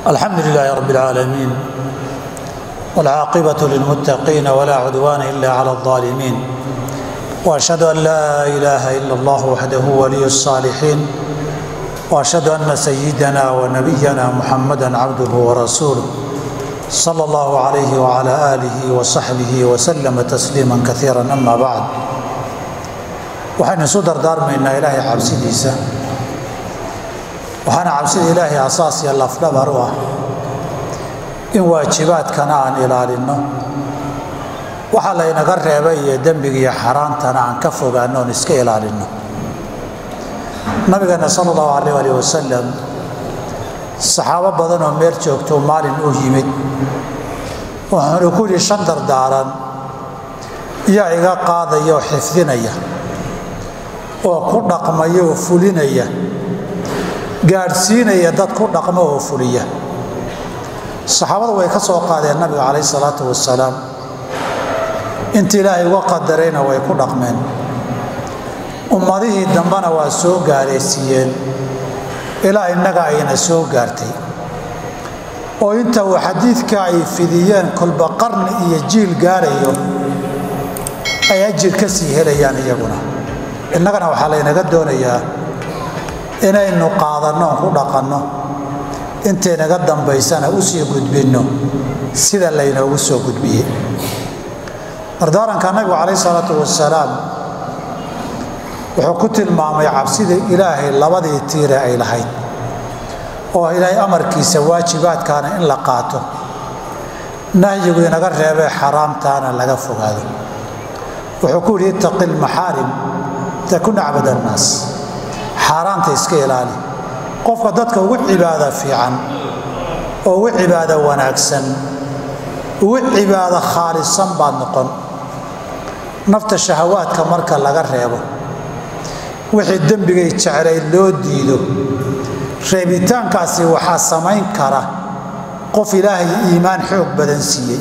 الحمد لله رب العالمين والعاقبة للمتقين ولا عدوان إلا على الظالمين وأشهد أن لا إله إلا الله وحده ولي الصالحين وأشهد أن سيدنا ونبينا محمدا عبده ورسوله صلى الله عليه وعلى آله وصحبه وسلم تسليما كثيرا أما بعد waxaynu isu dardaarmaynaa ilaahay cabsidiisa waxaana cabsida ilaahay asaas iyo lafdhabar u ah in waajibaadkana aan ilaalinno waxa laynaga reebay iyo dembiga iyo xaaraantana aan ka fogaanno oon iska ilaalinno nabigeena sala allahu calayh alih wasalam saxaabo badan oo meel joogto maalin u yimid wuxuuna ku yidhi shan dardaaran yaa iga qaadaya oo xifdinaya oo ku dhaqmaya oo fulinaya gaadhsiinaya dad ku dhaqmo oo fuliya saxaabada way ka soo qaadeen nabiga calayh salaatu wasalaam inta ilaahay uga qadarayna way ku dhaqmeen ummadihii dambena waa soo gaaraysiiyeen ilaa innaga ayna soo gaartay oo inta uu xadiidka ay fidiyeen kolba qarni iyo jiil gaarayo ay ajir ka sii helayaan iyaguna innagana waxaa laynaga doonayaa inaynu qaadanno on ku dhaqanno intaynaga dambaysana u sii gudbinno sida laynoogu soo gudbiyey dardaaranka nabigu calayh salaatu wasalaam wuxuu ku tilmaamay cabsida ilaahay labadii tiire ay lahayd oo ilaahay amarkiisa waajibaadkaana in la qaato nahyigu inaga reebee xaraamtaana laga fogaado wuxuu ku yidhi ittaqi lmaxaarim takun acbad annaas xaaraanta iska ilaali qofka dadka ugu cibaada fiican oo ugu cibaado wanaagsan ugu cibaado khaalisan baad noqon nafta shahawaadka marka laga reebo wixii dembigay jeclayd loo diido reebitaankaasi waxaa samayn kara qof ilaahay iimaan xoog badan siiyey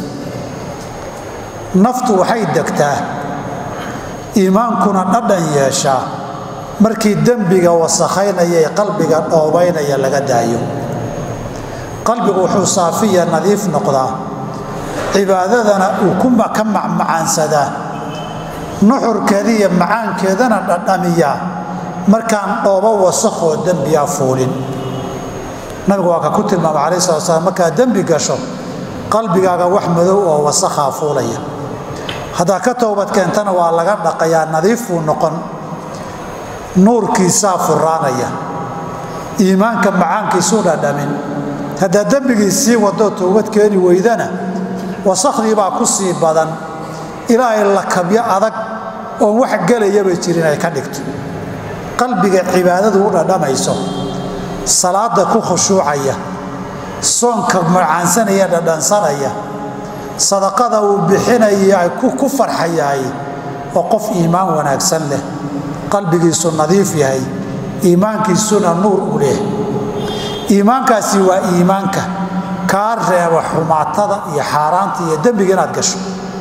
naftu waxay degtaa iimaankuna dhadhan yeeshaa markii dembiga wasakhaynaya ee qalbiga dhoobaynaya laga daayo qalbigu wuxuu saafiya nadiif noqdaa cibaadadana uu ka macmacaansadaa nuxurkeeda iyo macaankeedana dhadhamiyaa markaan dhoobo wasakhoo dembiyaa fuulin nabigu waa ka ku tilmaamay calai sala slam markaad dembi gasho qalbigaaga wax madow oo wasakhaa fuulaya haddaad ka towbad keentana waa laga dhaqayaa nadiifuu noqon nuurkiisaa furaanaya iimaanka macaankiisuu dhadhamin haddaad dembigii sii wadoo towbad keeni weydana wasakdiibaa ku sii badan ilaahay lakabyo adag oon wax gelayaba jirin ay ka dhigto qalbiga cibaadadu u dhadhamayso salaada ku khushuucaya soonka macaansanaya dhadhansanaya sadaqada uu bixinaya ku farxayahay oo qof iimaan wanaagsan leh qalbigiisu nadiif yahay iimaankiisuna nuur u leh iimaankaasi waa iimaanka kaa reeba xumaatada iyo xaaraanta iyo dembiga inaad gasho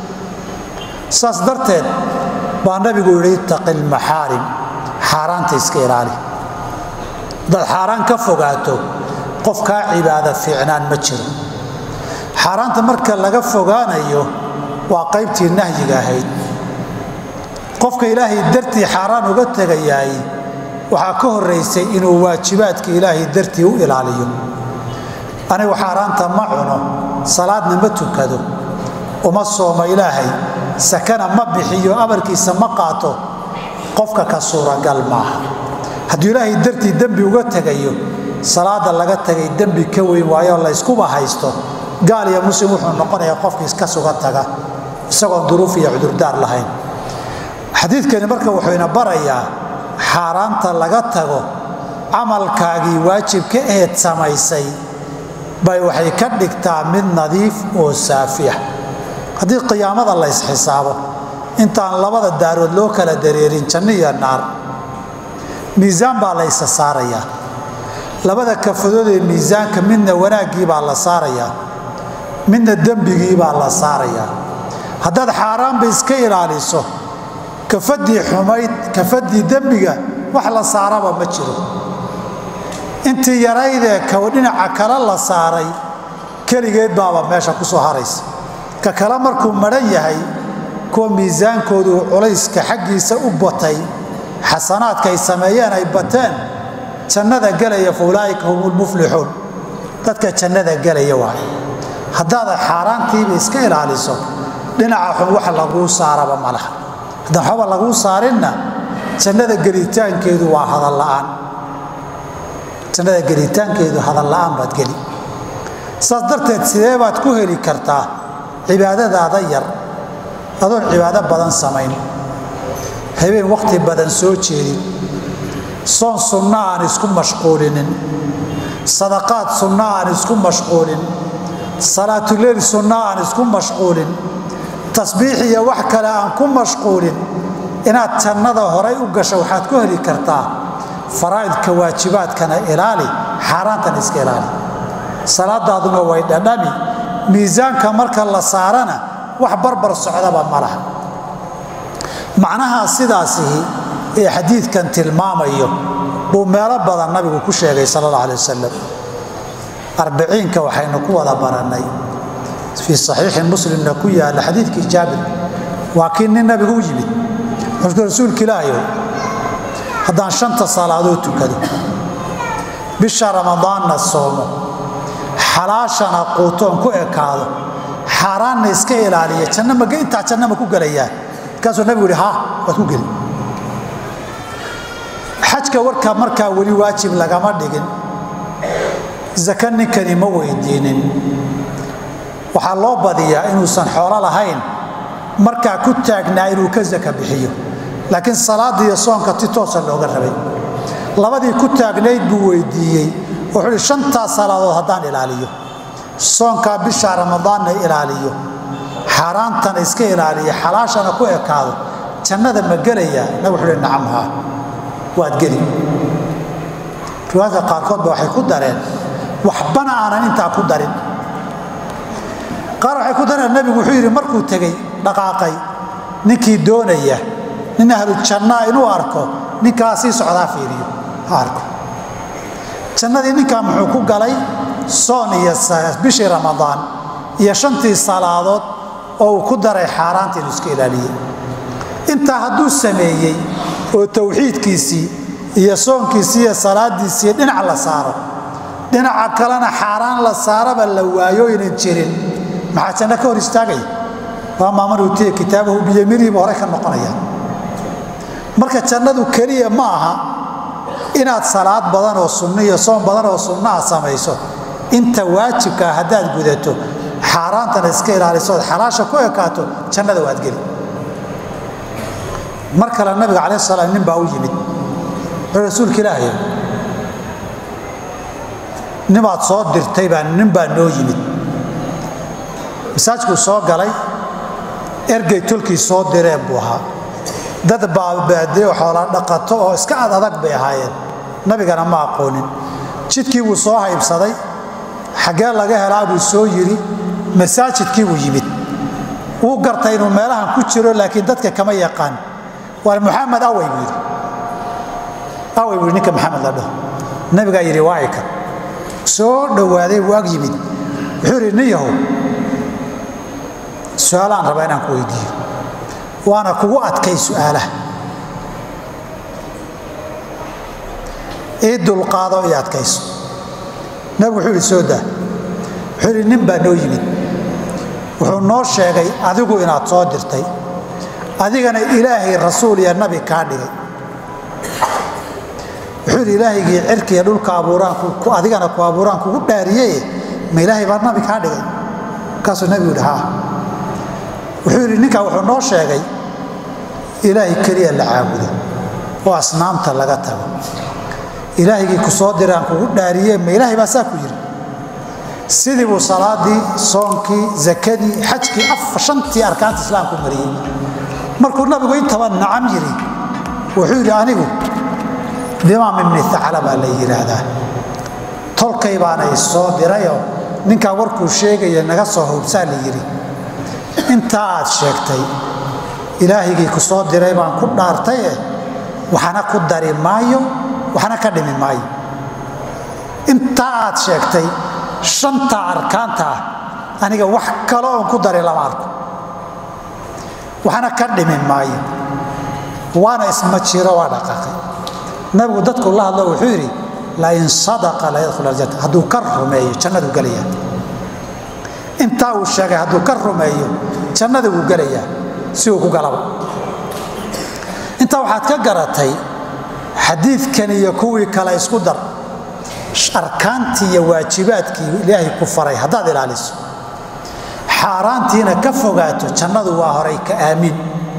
saas darteed baa nabigu yidhi ittaqi lmaxaarim xaaraanta iska ilaali hadaad xaaraan ka fogaato qof kaa cibaada fiicnaan ma jiro xaaraanta marka laga fogaanayo waa qaybtii nahyiga ahayd qofka ilaahay dartii xaaraan uga tegayaay waxaa ka horaysay inuu waajibaadka ilaahay dartii u ilaaliyo anigu xaaraanta ma cuno salaadna ma tukado uma sooma ilaahay sakana ma bixiyo amarkiisa ma qaato qofka ka suuragal maaha hadduu ilaahay dartii dembi uga tegayo salaada laga tegay dembi ka weyn waayo layskuba haysto gaal iyo muslim wuxuu noqonayaa qofkiis ka suga taga isagoon duruuf iyo cudurdaar lahayn xadiidkani marka wuxuu ina barayaa xaaraanta laga tago camalkaagii waajibka eed samaysay bay waxay ka dhigtaa mid nadiif oo saafiya haddii qiyaamada la ysxisaabo intaan labada daarood loo kala dareerin janno iyo naar miisaan baa la ysa saarayaa labada kafadood ee miisaanka midna wanaaggii baa la saarayaa midna dembigii baa la saarayaa haddaad xaaraanba iska ilaaliso kafadii xumayd kafadii dembiga wax la saaraba ma jiro intii yaraydee kaw dhinaca kale la saaray keligeed baaba meesha ku soo haraysa ka kale markuu madhan yahay kuwa miisaankoodu uu culayska xaggiisa u batay xasanaadka ay sameeyeen ay bateen jannada gelaya fa ulaa'ika hum lmuflixuun dadka jannada gelaya waay haddaadan xaaraantiiba iska ilaaliso dhinaca xun wax laguu saaraba ma laha haddaan waxba laguu saarinna jannada gelitaankeedu waa hadalla'aan jannada gelitaankeedu hadalla'aan baad geli saas darteed sidee baad ku heli kartaa cibaadadaada yar adoon cibaado badan samayn habeen wakhti badan soo jeedin soon sunna aan isku mashquulinin sadaqaad sunna aan isku mashquulin salaatuleyl sunna aan isku mashquulin tasbiix iyo wax kale aan ku mashquulin inaad jannada horay u gasho waxaad ku heli kartaa faraa'idka waajibaadkana ilaali xaaraantana iska ilaali salaadaaduna way dhadhami miisaanka marka la saarana wax barbar socdaba ma laha macnaha sidaasihi ee xadiidkan tilmaamayo buu meelo badan nabigu ku sheegay sal alla alay wasalam arbiciinka waxaynu ku wada barannay fii saxiixi muslimna ku yaalla xadiidkii jaabir waa kii nin nabigu u yimid wuxuu rasuulka ilaahayow haddaan shanta salaadood tukado bisha ramadaanna soomo xalaashana quutoon ku ekaado xaaraanna iska ilaaliya janno ma intaa janno ma ku gelayaa markaasuu nabigu yihi ha waad ku geli xajka warka markaa weli waajib lagama dhigin zaka ninkani ma weydiinin waxaa loo badiyaa inuusan xoolo lahayn markaa ku taagnaa inuu ka zaka bixiyo laakiin salaada iyo soonka ti toosa looga rabay labadii ku taagnayd buu weydiiyey wuxuu hi shantaa salaadood haddaan ilaaliyo soonkaa bisha ramadaanna ilaaliyo xaaraantana iska ilaaliyo xalaashana ku ekaado jannada ma gelayaa nabig wuxuu hi nacam haa waad geli riwaayadka qaarkoodba waxay ku dareen waxbana aanan intaa ku darin qaar waxay ku dareen nabigu wuxuu yidhi markuu tegey dhaqaaqay ninkii doonaya nin ahlu jannaa inuu arko ninkaa sii socdaa fiiriyo ha arko jannadii ninkaa muxuu ku galay soon iyo bishii ramadaan iyo shantii salaadood oo uu ku daray xaaraanta inuu iska ilaaliyey intaa hadduu sameeyey oo towxiidkiisii iyo soonkiisii iyo salaadiisii dhinac la saaro dhinaca kalena xaaraan la saaraba la waayo ynan jirin maxaa janno ka hor istaagaya waamaa man uutiya kitaabahu biyamiinihiiba hore ka noqonaya marka jannadu keliya ma aha inaad salaad badan oo sunno iyo soon badan oo sunnaha samayso inta waajibkaa haddaad gudato xaaraantana iska ilaaliso ood xalaasha ku ekaato jannada waad geli mar kale nabiga calaih salaam nin baa u yimid wuxuu rasuulka ilaahay nimaad soo dirtay baa nin baa noo yimid masaajkuu soo galay ergey tolkii soo direen buu ahaa dad baabaadee xoola dhaqato oo iska ad adag bay ahaayeen nabigana ma aqoonin jidkii buu soo haybsaday xaggee laga helaa buu soo yidhi masaajidkii buu yimid wuu gartay inuu meelahan ku jiro laakiin dadka kama yaqaan waa muxamed awey buu yidhi awey buu yidhi ninka maxamed la dhaho nabigaa yidhi waa ika soo dhowaaday wuu ag yimid wuxuu yidhi nin yahow su-aalaan rabaa inaan ku weydiiyo waana kugu adkay su'aalaha ii dulqaado ii adkayso nabigu wuxuu yidhi soo daa wuxuu yidhi nin baa noo yimid wuxuu noo sheegay adigu inaad soo dirtay adigana ilaahay rasuul iyo nabi kaa dhigay wuxuu yidhi ilaahaygii cirkiiyo dhulka abuuraan adigana ku abuuraan kugu dhaariye ma ilaahay baa nabi kaa dhigay markaasuu nabigu yidhi haa wuxuu yidhi ninkaa wuxuu noo sheegay ilaahay keliya la caabudo oo asnaamta laga tago ilaahaygii ku soo diraan kugu dhaariye ma ilaahay baa saa ku yidhi sidii buu salaadii soonkii zakadii xajkii shantii arkaanta islaamku mariyey markuu nabigu intaba nacam yidhi wuxuu yidhi anigu dimaam ibni acla baa la yidhaahdaa tolkay baana isoo dirayoo ninkaa warkuu sheegaya naga soo hubsaa la yidhi intaa aad sheegtay ilaahigii ku soo diray baan ku dhaartaye waxna ku dari maayo waxna ka dhimi maayo intaa aad sheegtay shanta arkaanta ah aniga wax kale oon ku daray lama arko waxna ka dhimin maayo waana isma jiro waa dhaqaaqay nabigu dadku la hadlo wuxuu yidhi lain sadaqa la yadkhul aljanna hadduu ka rumeeyo jannadu gelaya intaa uu sheegay hadduu ka rumeeyo jannada wuu gelayaa si uu ku galaba intaa waxaad ka garatay xadiidkan iyo kuwii kale isku dar arkaantii iyo waajibaadkii ilaahay ku faray haddaad ilaaliso xaaraantiina ka fogaato jannadu waa horay ka aamiin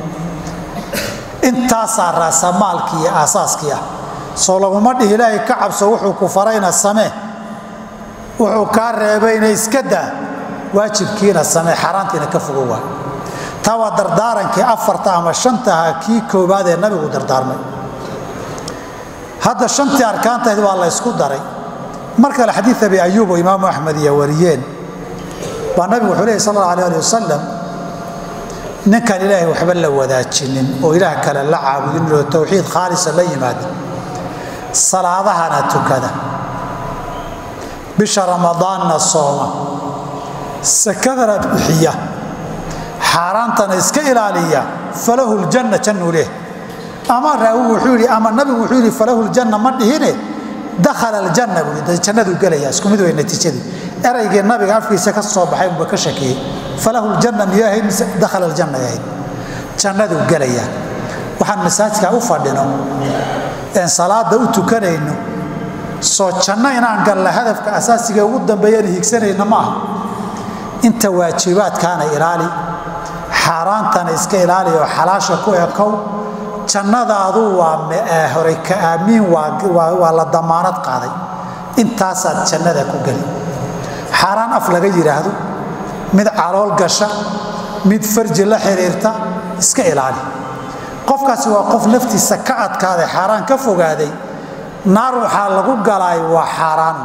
intaasaa raasamaalkii iyo aasaaskii ah soo laguma dhihi ilaahay ka cabso wuxuu ku farayna samee wuxuu kaa reebayna iska daa waajibkiina samee xaaraantiina ka fogo waa taa waa dardaarankii afarta ama shantaha kii koowaad ee nabigu dardaarmay hadda shantii arkaantahayd waa la ysku daray mar kale xadiid abi ayuub oo imaamu axmed iyo wariyeen baa nabigu wuxuu lehy sal alla alay ali wasalam ninkaan ilaahay waxba la wadaajinin oo ilaah kale la caabudin oo towxiid khaalisa la yimaada salaadahana tukada bisha ramadaanna sooma sakadana bixiya xaaraantana iska ilaaliya falahu ljanna jannuu leh ama raawigu wuxuu yidhi ama nabigu wuxuu yidhi falahu ljanna ma dhihine dakhala aljanna buu yidhi jannaduu gelaya isku mid wey natiijadii eraygii nabiga afkiisa ka soo baxay unba ka shakiyey falahu ljanna miyuu ahayd mise dakhala aljanna ahayd jannaduu gelaya waxaan masaajidka u fadhino een salaada u tukanayno soo janno inaan galla hadafka asaasiga ugu dambeeyana higsanayna ma aha inta waajibaadkaana ilaali xaaraantana iska ilaali oo xalaasha ku ekow jannada aduu waa horay ka aamiin waa la damaanad qaaday intaasaad jannada ku geli xaaraan af laga yidhaahdo mid calool gasha mid farji la xiriirta iska ilaali qofkaasi waa qof naftiisa ka adkaaday xaaraan ka fogaaday naar waxaa lagu galaay waa xaaraan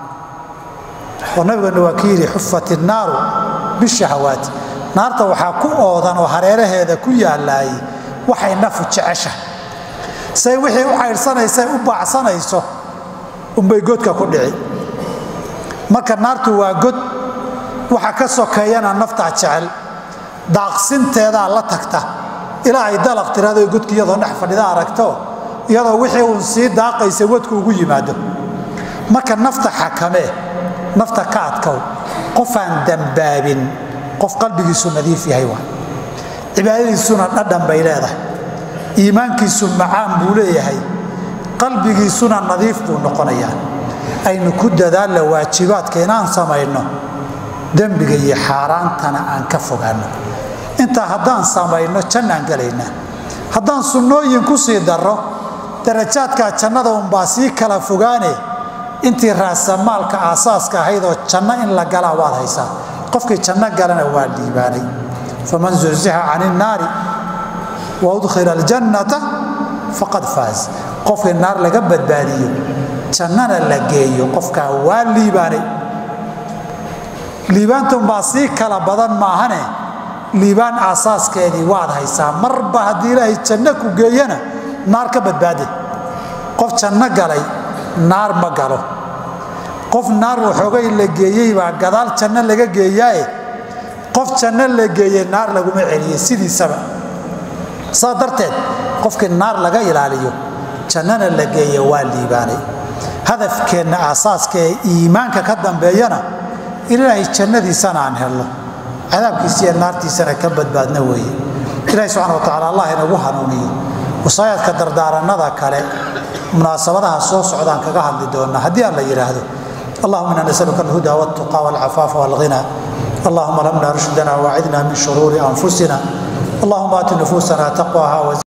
oo nabigeenna waa ki yidhi xufat innaaru bishahawaati naarta waxaa ku oodan oo hareeraheeda ku yaalaayay waxay nafu jecesha say wixii u caydhsanaysay u baacsanayso unbay godka ku dhici marka naartu waa god waxa ka sokeeyana naftaa jecel daaqsinteedaa la tagta ilaa ay dalaq tirado godki iyadoo dhex fadhida aragto iyadoo wixii uun sii daaqaysa wadku ugu yimaado marka nafta xakamee nafta ka adkow qofaan dambaabin qof qalbigiisu nadiif yahay waa cibaadadiisuna dhadhan bay leedahay iimaankiisu macaan buu leeyahay qalbigiisuna nadiif buu noqonayaa aynu ku dadaalla waajibaadka inaan samayno dembiga iyo xaaraantana aan ka fogaanno intaa haddaan samayno jannaan gelaynaa haddaan sunnooyin ku sii darro darajaadkaa jannada unbaa sii kala fogaane intii raasamaalka aasaaska ahayd oo janno in la galaa waad haysaa qofkii janno galana waa liibaanay faman zuxzixa can innaari wa udkhila aljannata faqad faaz qofkii naar laga badbaadiyo jannana la geeyo qofkaa waa liibaanay liibaantunbaa sii kala badan maahane liibaan aasaaskeedii waad haysaa marba haddii ilaahay janno ku geeyana naar ka badbaade qof janno galay naar ma galo qof naar waxoogay la geeyey baa gadaal janno laga geeyaaye qof janno la geeye naar laguma celiye sidiisaba saa darteed qofkii naar laga ilaaliyo jannana la geeye waa liibaanay hadafkeenna aasaaska ee iimaanka ka dambeeyana ilaahay jannadiisana aan helno cadaabkiisa iyo naartiisana ka badbaadna weeye ilahi subxana wa tacala allah inagu hanuuniyo wasaayaadka dardaaranada kale munaasabadaha soo socdaan kaga hadli doona haddii aan la yidhaahdo allahuma ina nasaluka alhuda waltuqa walcafaafa walghina allahuma lamna rushdana waacidna min shuruuri anfusina allahuma aati nufuusana taqwaha